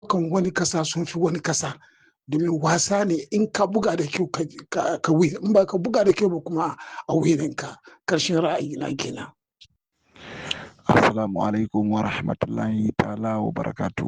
kan wani kasa sun fi wani kasa domin wasa ne in ka buga da kyau ka win in ba ka buga da kyau ba kuma a winin ka karshen ra'ayi na kenan assalamu alaikum wa rahmatullahi ta'ala wa barakatu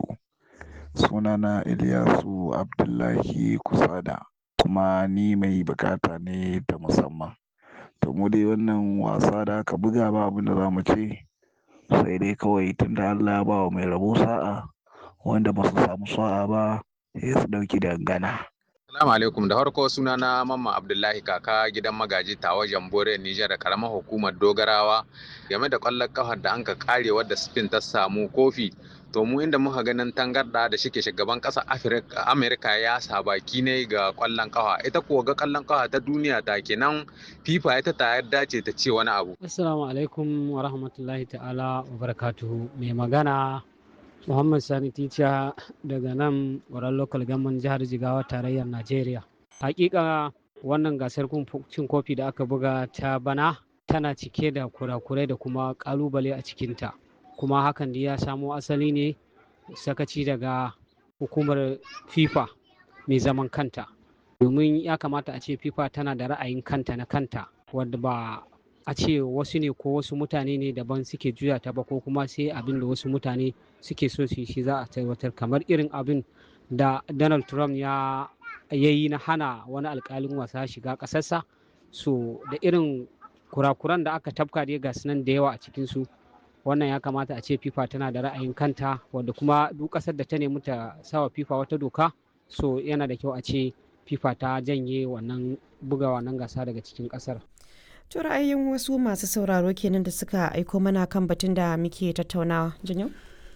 sunana Ilyasu Abdullahi Kusada kuma ni mai bukata ne ta musamman to mu dai wannan wasa da aka buga ba abin da za mu ce sai dai kawai tunda Allah ya ba wa mai rabo sa'a wanda ba su samu sa'a ba sai su ɗauki dangana. Salamu alaikum da farko suna na Mamma Abdullahi kaka gidan magaji tawa Jambore Nijar da karamar hukumar Dogarawa game da ƙwallon ƙafar da anka kare wadda Spain ta samu kofi to mu inda muka ganin tangarda da shike shugaban ƙasar Amerika ya sa baki ne ga ƙwallon ƙafa ita kuwa ga ƙwallon ƙafa ta duniya ta kenan FIFA ita ta yarda ce ta ce wani abu. Assalamu alaikum wa rahmatullahi ta'ala wa barakatuhu mai magana Muhammad Sani Ticha daga nan wurin local government jihar Jigawa tarayyar Najeriya. Hakika wannan gasar cin kofi da aka buga ta bana tana cike da kurakurai da kuma kalubale a cikinta. Kuma hakan da ya samo asali ne sakaci daga hukumar FIFA mai zaman kanta. Domin ya kamata a ce FIFA tana da ra'ayin kanta na kanta wadda ba a ce wasu ne ko wasu mutane ne daban suke juya ta ba ko kuma sai abin da wasu mutane suke so su shi za a tabbatar kamar irin abin da donald trump ya yi na hana wani alkalin wasa shiga ƙasarsa so da irin kurakuran da aka tafka dai ga nan da yawa a cikinsu wannan ya kamata a ce fifa tana da ra'ayin kanta wadda kuma duk ƙasar da ta nemi ta sawa fifa wata doka so yana da kyau a ce fifa ta janye wannan buga wannan gasa daga cikin ƙasar To ra'ayin wasu masu sauraro kenan da suka aiko mana kan batun da muke tattaunawa. Janyo?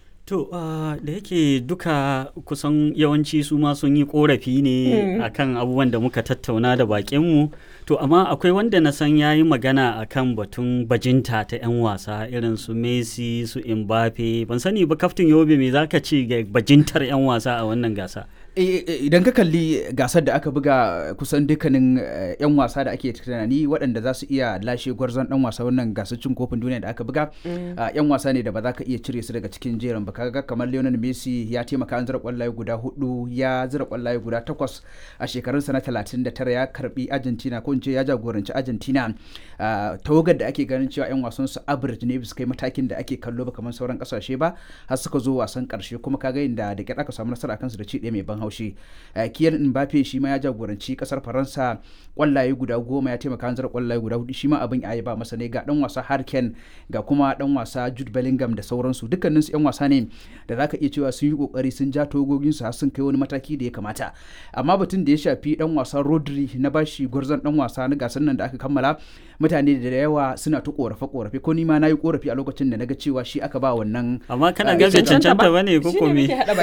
To uh, da yake duka kusan yawanci su ma sun yi korafi ne mm. akan abubuwan da muka tattauna da bakinmu. To amma akwai wanda na san ya yi magana akan batun bajinta ta 'yan wasa irin su Messi su Mbappe. Ban sani ba kaftin Yobe me za ka ce ga bajintar 'yan wasa a wannan gasa? idan ka kalli gasar da aka buga kusan dukkanin 'yan wasa da ake tunani waɗanda za su iya lashe gwarzon ɗan wasa wannan gasar cin kofin duniya da aka buga 'yan wasa ne da ba za ka iya cire su daga cikin jerin ba kaga kamar Lionel Messi ya taimaka an zira kwallaye guda hudu ya zira kwallaye guda takwas a shekarunsa na 39 ya karbi Argentina ko in ce ya jagoranci Argentina tawagar da ake ganin cewa 'yan wasan su average ne bisa kai matakin da ake kallo ba kamar sauran kasashe ba har suka zo wasan karshe kuma kaga inda da kyar aka samu nasara kansu da ci ɗaya mai ban haushi kiyan mbappe shi ma ya jagoranci kasar faransa kwallaye guda goma ya taimaka hanzar kwallaye guda hudu shi ma abin ya ba masa ne ga dan wasa harken ga kuma dan wasa jude bellingham da sauransu dukkanin su yan wasa ne da zaka iya cewa sun yi kokari sun ja togogin su har sun kai wani mataki da ya kamata amma batun da ya shafi dan wasa rodri na bashi gwarzon dan wasa na gasar nan da aka kammala mutane da yawa suna ta korafe korafe ko ni ma nayi korafi a lokacin da naga cewa shi aka ba wannan amma kana ga bai cancanta bane ko ko me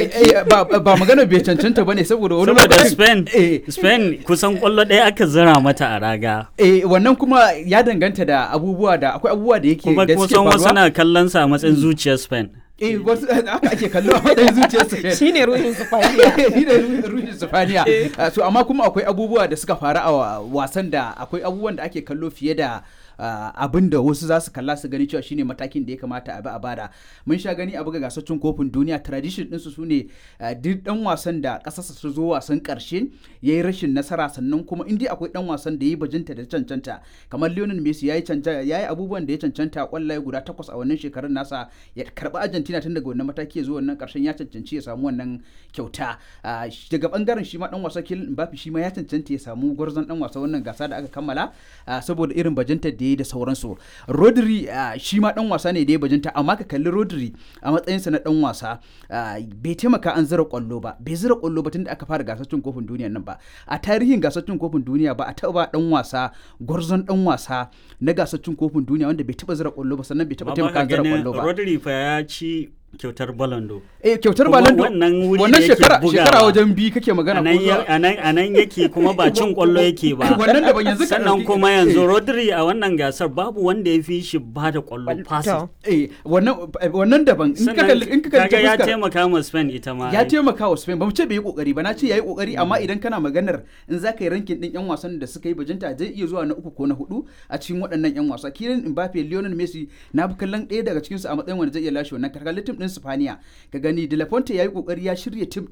ba magana bai cancanta bane saboda wani saboda Spain Spain kusan kwallo ɗaya aka zira mata a raga eh wannan kuma ya danganta da abubuwa da akwai abubuwa da yake da suke faruwa wasu na kallon sa matsayin zuciyar Spain eh wasu haka ake kallo a matsayin zuciyar Spain shine ruhin Sifaniya shine ruhin Sifaniya so amma kuma akwai abubuwa da suka faru a wasan da akwai abubuwan da ake kallo fiye da Uh, abin da wasu za su kalla su gani cewa shine matakin da ya kamata a bi a bada mun sha gani a buga gasar cin kofin duniya tradition ɗinsu su ne uh, duk dan wasan da ƙasarsa su zo wasan ƙarshe ya yi rashin nasara sannan kuma in dai akwai dan wasan da ya yi bajinta da cancanta kamar Lionel Messi ya yi abubuwan da ya cancanta kwallaye guda takwas a wannan shekarun nasa ya karɓi Argentina tun daga wannan mataki ya zo wannan ƙarshen ya cancanci ya samu wannan kyauta uh, daga bangaren shi ma dan wasa Kylian Mbappe shi ma ya cancanta ya samu gwarzon dan wasa wannan gasa da aka kammala saboda irin bajinta da da sauransu rodri shi ma dan wasa ne da ya bajinta amma ka kalli rodri a matsayinsa na dan wasa bai taimaka an zira kwallo ba bai zira kwallo ba tunda aka fara gasar cin kofin duniya nan ba a tarihin gasar cin kofin duniya ba a taba dan wasa gwarzon dan wasa na gasar cin kofin duniya wanda bai taba zira kwallo ba sannan bai taba taimaka an zira kwallo ba rodri fa ya ci kyautar balando eh kyautar balando wannan shekara shekara wajen bi kake magana ko a nan yake kuma ba cin kwallo yake ba wannan da ban yanzu sannan kuma yanzu Rodri a wannan gasar babu wanda ya fi shi ba da kwallo pass eh wannan wannan daban in ka kalli in ka kalli ya taimaka ma Spain ita ma ya taimaka wa Spain ba mu ce bai yi kokari ba na ce yayi kokari amma idan kana maganar in zaka yi rankin din yan wasan da suka yi bajinta zai iya zuwa na uku ko na hudu a cikin waɗannan yan wasa Kylian Mbappe Lionel Messi na bi kallon ɗaya daga cikin su a matsayin wanda zai iya lashe wannan kalli din Spaniya ka gani De La Fonte yayi kokari ya shirya tim